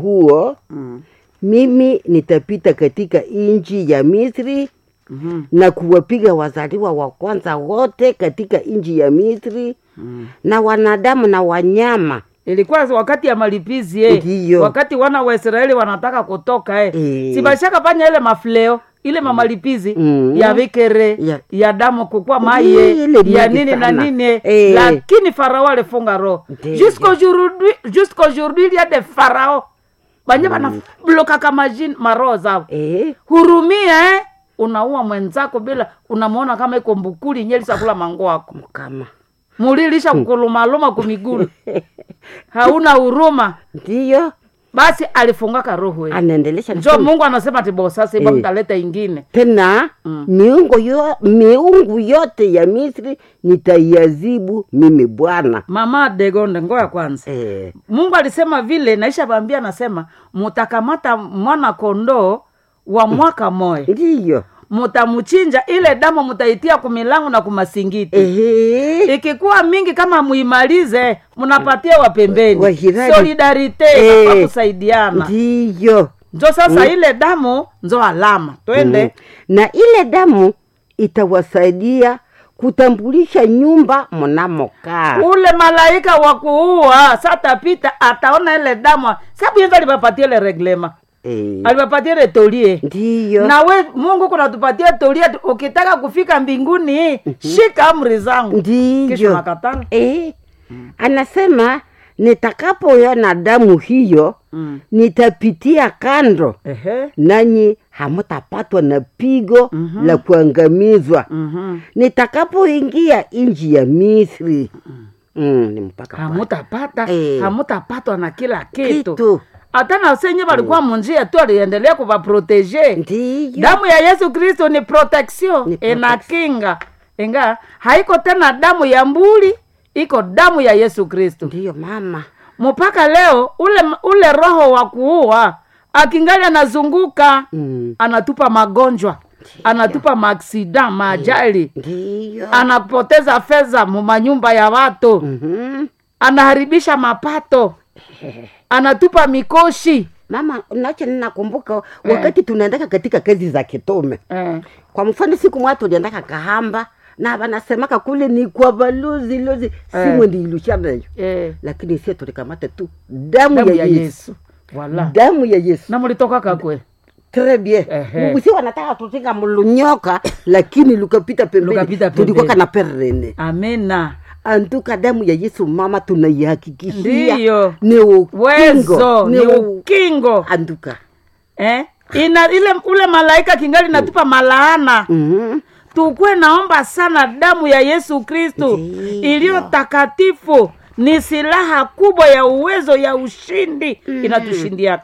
huo mm. mimi nitapita katika nchi ya Misri Mhm. na kuwapiga wazaliwa wa kwanza wote katika nchi ya Misri Mm. na wanadamu na wanyama. ilikuwa wakati ya malipizi eh. Ndiyo. wakati wana wa Israeli wanataka kutoka eh. Eh. si bashaka fanya ile mafleo ile mamalipizi Mm. ya vikere Ya- ya damu kukua maye Ile ya mingi nini na sana. nini eh. Eh. lakini farao alifunga roho Ndiyo. jusqu'aujourd'hui jusqu'aujourd'hui il y a des pharaons banye banabloka kama jini maroho zao Eh, hurumia eh. unaua mwenzako bila unamwona kama iko mbukuli nyelisa kula mango wako mkama mulilisha kukulumaluma kumigulu hauna huruma ndiyo basi alifungaka roho eh. anaendelesha njo kusema. mungu anasema tibo sasa iba Eh. mtaleta ingine tena Mm. miungu, yo, miungu yote ya Misri nitaiazibu mimi Bwana. mama degonde ngoya kwanza Eh, mungu alisema vile naisha bambia anasema mutakamata mwana kondoo wa mwaka moya ndiyo mutamuchinja ile damu mutaitia kumilango na kumasingiti Ehe. ikikuwa mingi kama muimalize munapatia wapembeni Wajirani. solidarite Eh. nafaa kusaidiana ndiyo njo sasa ile damu nzo alama twende Mm. na ile damu itawasaidia kutambulisha nyumba mnamokaa. ule malaika wa kuua satapita ataona ile damu sabu yenza alipapatia ile reglema Eh, alipapatia ile tolie ndiyo na we mungu kunatupatia tolie tu- ukitaka kufika mbinguni shika amri zangu kisha ndiyo nakatala eh, anasema nitakapoona damu hiyo mm. nitapitia kando Ehe. nanyi hamutapatwa na pigo Mhm. la kuangamizwa Mhm. nitakapoingia nchi ya Misri mm, ni mpaka pale. hamutapata Eh. hamutapatwa na kila kitu kitu hata na senye walikuwa munjia tu aliendelea kuvaproteje ndiyo damu ya yesu kristo ni protection Ni protection. inakinga inga haiko tena damu ya mbuli iko damu ya yesu kristo ndiyo mama mpaka leo ule ule roho wa kuua akingali anazunguka mm. anatupa magonjwa anatupa maaksida maajali ndiyo anapoteza fedha mumanyumba ya watu Mhm. anaharibisha mapato anatupa mikoshi mama nacho ninakumbuka wakati tunaendaka katika kazi za kitume eh. kwa mfano siku mwa tuliendaka kahamba na wanasemaka kule ni kwa balozi lozi simwe ndiilusha nayo Eh. lakini sie tulikamata tu damu, damu ya, ya yesu yesu wala damu ya yesu na mulitoka kakwe Très bien. Ehe. Usi wanataka tutinga mulunyoka lakini lukapita pembeni. Lukapita Tulikuwa pembeni. kana perene. amena Antuka damu ya Yesu mama tunaihakikishia. Ndiyo. Ni ukingo. wezo ni u- ukingo Antuka. eh? Ina, ile ule malaika kingali natupa malaana Mhm. tukwe naomba sana damu ya yesu kristu Ndiyo. iliyo takatifu ni silaha kubwa ya uwezo ya ushindi inatushindiaka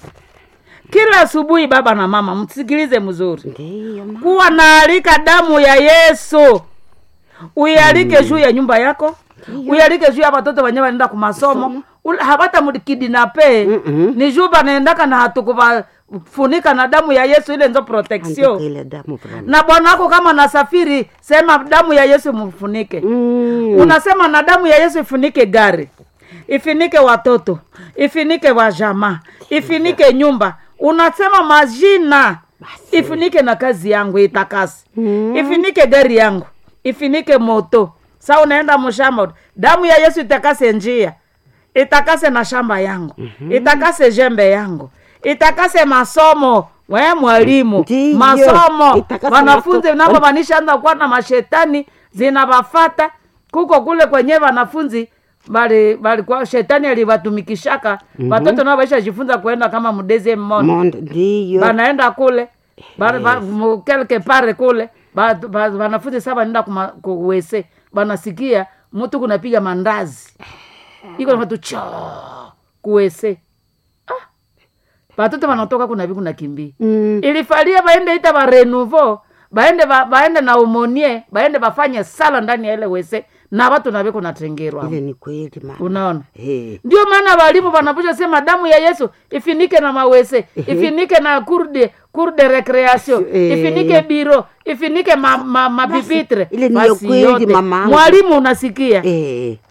kila asubuhi baba na mama msikilize mzuri Ndiyo mama. kuwa naalika damu ya yesu uialike juu ya nyumba yako uialike juu ya watoto wenyewe wanaenda kumasomo Ul- habata mudikidinape Mm-mm. ni juu banaendaka na hatukuvafunika na damu ya yesu ile nzo protection Antuka ile damu vraiment. na bwana wako kama nasafiri sema damu ya yesu mfunike Mm. unasema na damu ya yesu ifunike gari ifinike watoto ifinike wajamaa ifinike nyumba unasema majina ifinike na kazi yangu itakasi Mm. ifinike gari yangu ifinike moto sa unaenda mshamba damu ya yesu itakase njia itakase na shamba yangu itakase jembe yangu itakase masomo we mwalimu Ndiyo. masomo Itakase wanafunzi maso- navo vanishaanza kuwa na mashetani zinavafata kuko kule kwenye wanafunzi bali balikuwa shetani alivatumikishaka watoto nao vaisha jifunza kuenda kama mdeze mmoja Monde ndiyo. banaenda kule ba- ba- mu- kelke pare kule ba- ba- wanafunzi sa banaenda kuma- kuwese banasikia mtu kunapiga mandazi iko na watu cho kuwese ah. batoto banatoka kunavi kunakimbia Mm. ilifalia baende ita barenuvo baende ba, baende na umonie baende bafanye sala ndani ya ile wese na watu nave kunatengerwa Ile ni kweli mama. unaona Eh. ndio maana walimu wanaposha sema damu ya yesu ifinike na mawese ifinike na kurde kurde recreation Eh. ifinike biro ifinike ma, ma, mapipitre ile ni ya Basi kweli, yote. mamangu. mwalimu unasikia Eh.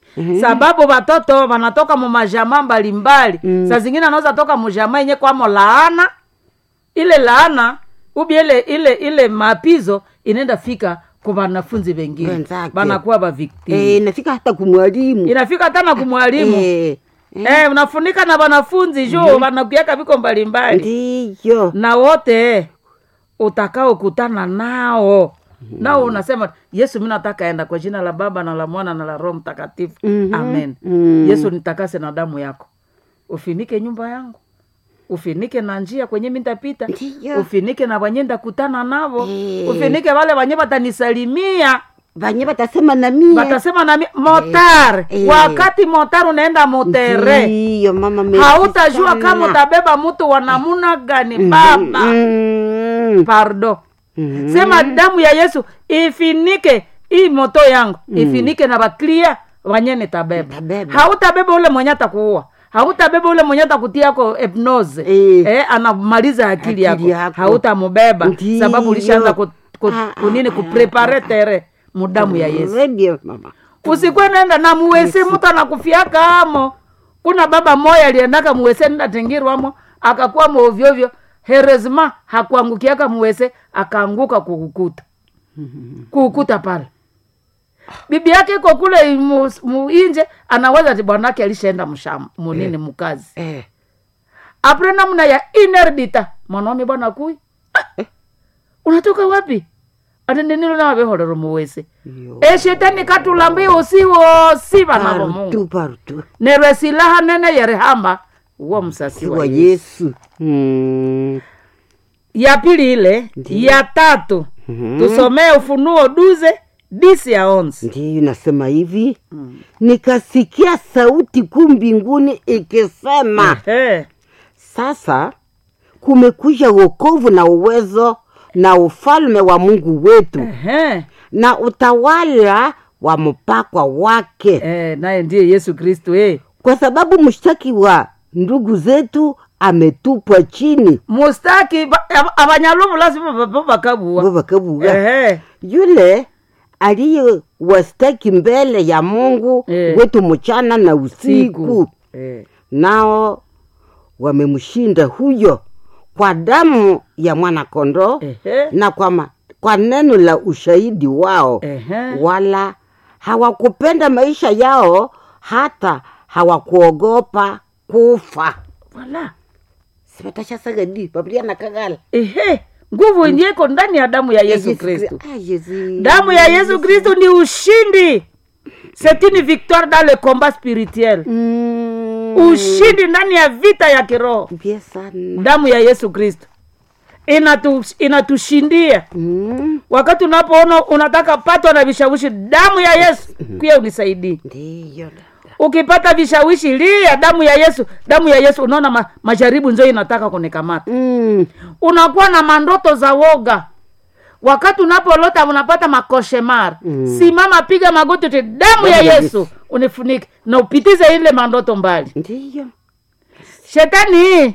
sababu watoto wanatoka mumajamaa mbalimbali Mm. saa zingine anaweza toka mujamaa yenye kwamo laana ile laana ubi ile ile ile mapizo inaenda fika kwa wanafunzi wengine Wenzake. wanakuwa baviktimu Eh, nafika hata kumwalimu inafika hata na kumwalimu Eh, eh, unafunika na wanafunzi juu wanakuiaka viko mbalimbali ndiyo na wote utakaokutana nao nao unasema yesu mi nataka enda kwa jina la baba na la mwana na la roho mtakatifu Mhm. amen Mm. yesu nitakase na damu yako ufinike nyumba yangu ufinike na njia kwenye mi ntapita Ndiyo. ufinike na wanye ndakutana navo Eh. ufinike wale wanye watanisalimia vanye watasema na mie watasema nami motar Eh. wakati motar unaenda motere ndiyo mama merci hautajua sana. kama utabeba mtu wa namuna gani baba Mm. pardo Mhm. sema damu ya yesu ifinike hii moto yangu ifinike na baklia wanyene tabeba Tabeba. hautabeba ule mwenye atakuua hautabeba ule mwenye atakutiako hypnose Eh. eh, anamaliza akili, Akili yako, yako. hautamubeba Ndiyo. sababu ulishaanza ku, ku, Ah, ah, kunini kuprepare tere mudamu ya yesu Radio, mama usikwe nenda na muwese mtu anakufiaka amo kuna baba moya aliendaka muwese nenda tengirwamo akakuwa ovyoovyo herezma hakuangukiaka muwese akaanguka kukukuta kukukuta pale bibi yake iko kule mu- muinje anaweza ti bwanake alishaenda msham munini mkazi eh. apre namna ya inerdita mwanaume bwana kui Ah, unatoka wapi atendenilo nawavehorero muwese Yo. eshetani katulambi usiwosi vana vo Parutu, mungu parutu. nerwe silaha nene yerehamba uwo msasi wa wa yesu yesu Mm. ya pili ile ya tatu Mhm. tusomee ufunuo duze disi ya onzi ndiyo nasema hivi nikasikia sauti kuu mbinguni ikisema Ehe. sasa kumekuja wokovu na uwezo na ufalme wa mungu wetu Ehe. na utawala wa mpakwa wake Eh, naye ndiye yesu kristu eh. kwa sababu mshtaki wa ndugu zetu ametupwa chini mustaki ba- ab- abanyalumu lazima babo bakabuwa vovakabuga Ehe. yule aliye wastaki mbele ya mungu Eh. wetu mchana na usiku siku Eh. nao wamemshinda huyo kwa damu ya mwanakondoo Ehe. na kwa, ma, kwa neno la ushahidi wao Ehe. wala hawakupenda maisha yao hata hawakuogopa kufa Wala. sivatashasagadi papilia na kagala Ehe. nguvu iliyeko ndani ya damu ya yesu kristu damu ya yesu kristu ni ushindi c'est une victoire dans le combat spirituel ushindi ndani ya vita ya kiroho mbie sana damu ya yesu kristo inatu, inatushindia Mm, wakati unapoona unataka patwa na vishawishi damu ya yesu kuya unisaidii ndiyo dada. ukipata vishawishi lia damu ya yesu damu ya yesu unaona ma, majaribu njo inataka kunikamata Mm, unakuwa na mandoto za woga wakati unapolota unapata makoshemar Mm. simama piga magoti te damu ya ya yesu unifunike na upitize ile mandoto mbali ndiyo shetani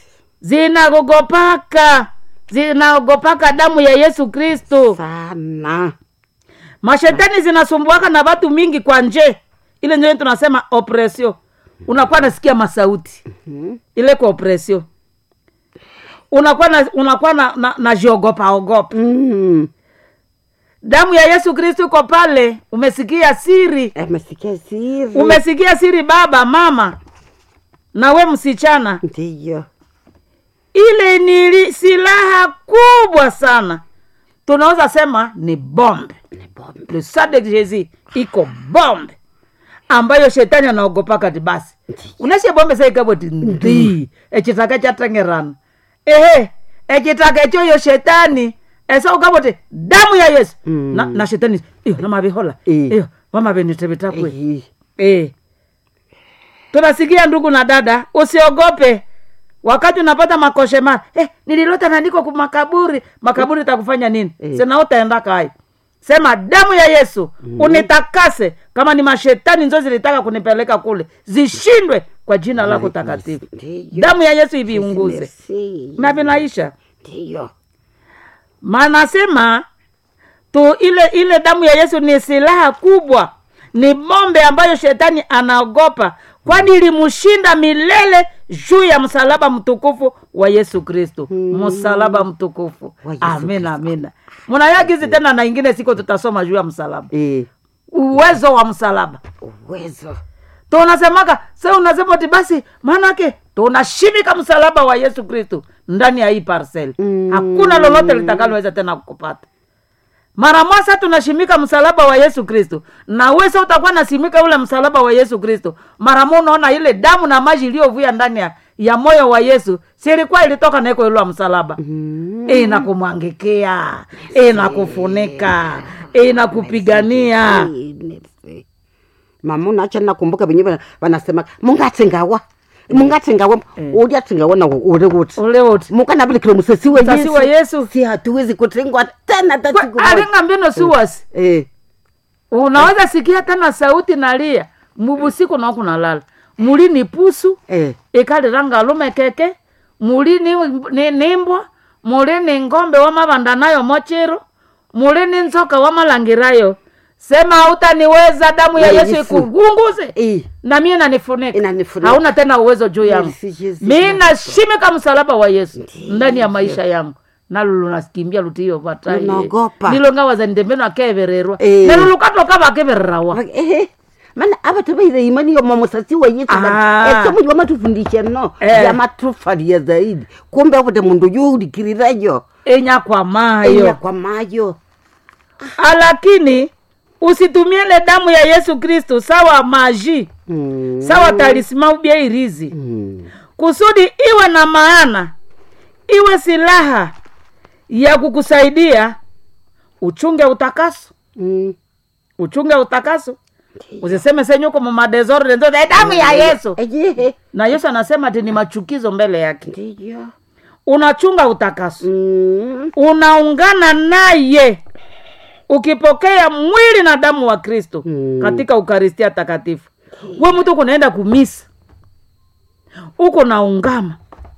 zinagogopaka zinaogopaka damu ya yesu kristu sana mashetani zinasumbuaka na watu mingi kwa nje ile nje tunasema opresio unakuwa nasikia masauti Mhm. ile kwa opresio unakuwa na, unakuwa na, na, na jiogopa ogopa Mm, damu ya yesu kristu iko pale umesikia siri amesikia siri umesikia siri baba mama na we msichana ndiyo ile ni li- silaha kubwa sana tunaweza sema ni bombe ni bombe le sang de jésus iko bombe ambayo shetani anaogopaka ti basi unashe bombe saikaboti ndi echitaka chatengerana ehe echitaka echoyo shetani esa ukaboti damu ya yesu Mm. na, na shetani iyo namavihola Eh. iyo vamavenitevitakwe Eh, Eh. tunasikia ndugu na dada usiogope wakati unapata makoshema eh, nililota nandiko ku makaburi makaburi takufanya nini Eh. sena utaenda kai sema damu ya yesu unitakase kama ni mashetani nzo zilitaka kunipeleka kule zishindwe kwa jina lako takatifu ndiyo damu ya yesu iviunguze Merci. na vinaisha ndiyo manasema tu ile ile damu ya yesu ni silaha kubwa ni bombe ambayo shetani anaogopa kwani ilimshinda milele juu ya msalaba mtukufu wa yesu kristo msalaba mtukufu Wa Yesu amina amina munayagizi tena na ingine siko tutasoma juu ya msalaba Eh, uwezo wa msalaba uwezo tunasemaka se unasema ti basi maanake tunashimika msalaba wa yesu kristo ndani ya hii parcel Mm. hakuna lolote litakaloweza tena kukupata mara moja tunashimika msalaba wa yesu kristo na we sa utakuwa nasimika ule msalaba wa yesu kristo mara mo unaona ile damu na maji iliyovuya ndani ya, ya moyo wa yesu silikuwa ilitoka naiko ilwa msalaba Mm. inakumwangikia inakufunika inakupigania Eh, nese. mama unacha nakumbuka venye vana- vanasema mungatsingawa mungatsingawa uliatsingawa na uri kuti ule wote mukanavilikile musasi wa Musasi wa Yesu. si hatuwezi kutsingwa tena hata siku moja. alinga mbino siwasi Eh, unaweza sikia tena sauti nalia mubusiku nakunalala muli ni pusu eh, ikaliranga lume keke muli ni, ni, nimbwa muli ni ngombe wamavanda nayo mochiro muli ni nzoka wamalangirayo sema hautaniweza damu ya Na yesu Yesu. ikugunguze eh, na mie nanifunika Inanifunika. hauna tena uwezo juu yangu Merci, Jésus. mi nashimika msalaba wa yesu ndani ya maisha yangu nalo lunakimbia lutiyo vataye Lunaogopa. nilongawaza ndembeno akevererwa Eh. nelo lukatoka vakevererawa eh, mana avatu vaire imani yoma musasi wa yesu Ah. esomo wamatufundisha no Eh. yamatufalia zaidi kumbe avute mundu yuulikirirayo enyakwamayo enya kwa mayo lakini usitumie ile damu ya yesu kristu sawa maji Mm, sawa talisima ubia irizi mm, kusudi iwe na maana iwe silaha ya kukusaidia uchunge utakaso mm. uchunge utakaso usiseme senyuko mumadesordre nzo "Eh, damu ya yesu Eje, na yesu anasema ati ni machukizo mbele yake ndiyo unachunga utakaso Mm, unaungana naye ukipokea mwili na damu wa kristo Mm. katika ukaristia takatifu we mtu kunaenda kumisa uko naungama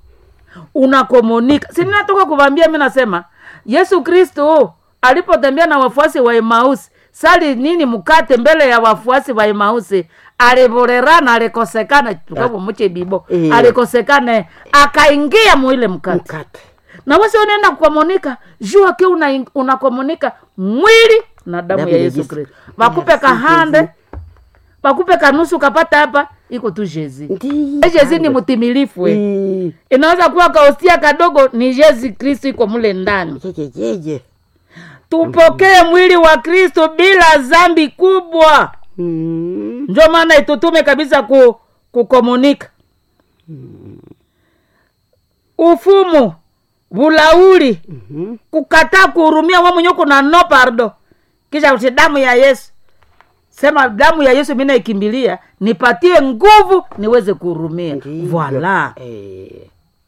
unakomunika sininatoka kuvambia mi nasema yesu kristo alipotembea na wafuasi wa emausi sali nini mkate mbele ya wafuasi wa emausi alivorerana alikosekana tukavomuche bibo Eh. alikosekana akaingia muile mkate mkate na wasi unaenda kukomunika juu ake una, unakomunika mwili na damu Damu ya ya yesu Yesu. kristo bakupe Merci, kahande Jésus. bakupe kanusu kapata hapa iko tu jezi Ndiyo. jezi ni mtimilifu we. Mm, inaweza kuwa kaostia kadogo ni jezi kristo iko mule ndani jeje, jeje. tupokee mwili wa kristo bila zambi kubwa Mm, ndio maana itutume kabisa ku, kukomunika ufumu vulauli mhm. kukataa kuhurumia we mwenyewe kuna no pardo kisha uti damu ya yesu sema damu ya yesu mi naikimbilia nipatie nguvu niweze kuhurumia Ndiyo. voila Eh,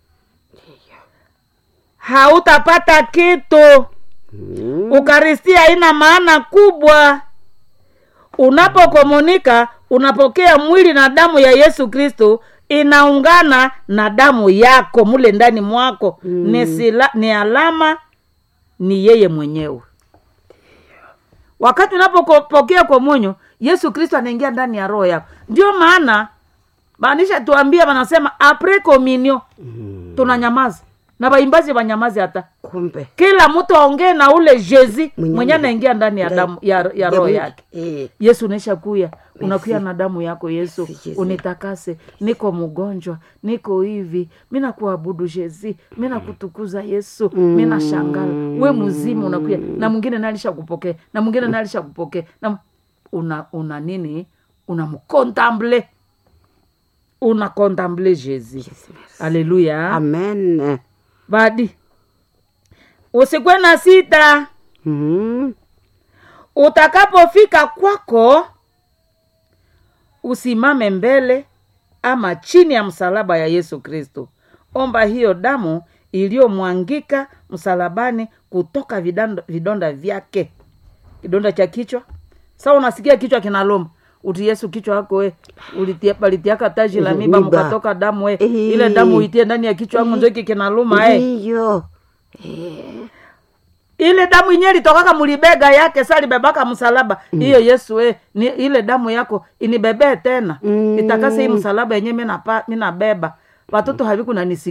hautapata kitu mm, ukaristia haina maana kubwa unapokomunika unapokea mwili na damu ya yesu kristo inaungana na damu yako mule ndani mwako mm. ni, sila, ni alama ni yeye mwenyewe wakati unapopokea komunyo yesu kristo anaingia ndani ya roho yako ndio maana maanisha tuambia wanasema apre kominio mm. tunanyamaza na waimbazi wanyamazi hata kumbe kila mtu aongee na ule jezi Mwenye- mwenye anaingia ndani ya damu ya, ya roho yake Eh, yesu unaisha kuya unakuya na damu yako yesu Merci, Yesu. unitakase niko mgonjwa niko hivi mi nakuabudu jezi mi nakutukuza yesu mi nashangala we mzima unakuya na mwingine nalisha kupokea na mwingine nalisha kupokea na una, una nini unamkontamble unakontamble jezi aleluya amen badi usikwe na sita Mm, utakapofika kwako usimame mbele ama chini ya msalaba ya yesu kristo omba hiyo damu iliyomwangika msalabani kutoka vidonda, vidonda vyake kidonda cha kichwa sa unasikia kichwa kinaloma uti yesu kichwa yako we ulitia- balitiaka taji la Eh, miba miba. mkatoka damu we Eh. ile damu uitie ndani ya kichwa yangu njo iki kinaluma eh. ndiyo ile damu inye litokaka mulibega yake sa libebaka msalaba hiyo yesu e, ni, ile damu yako inibebee tena Mm. itakase hii msalaba yenye minapa- minabeba watoto havikunanisikia